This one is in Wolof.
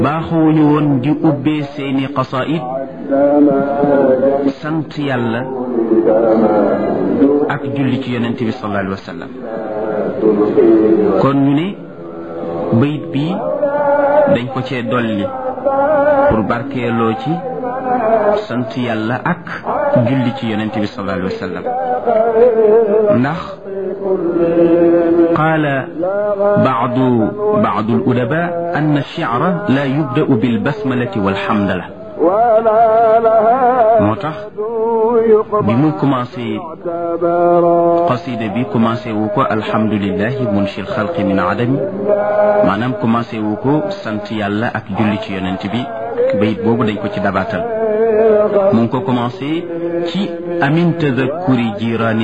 baaxuwuñu woon di ubbee seeni qasaid sant yàlla ak julli ci yonent bi sallallahu alayhi wa sallam kon ñu ne bayit bii dañ ko cee dolli pour barkeeloo ci sant yàlla ak julli ci yonent bi sallallahu alayhi wa sallam ndax qaala baadu baadu al-udaba anna ash-shi'ra la yubda'u bil basmalati wal hamdala moo tax bi mu commencé qasida bi commencé wu ko alhamdulillahi munshil xalqi min adami maanaam commencé wu ko sant yàlla ak julli ci yonent bi bayit boobu dañ ko ci dabaatal mu ngi ko commencé ci amin tadakkuri jiraani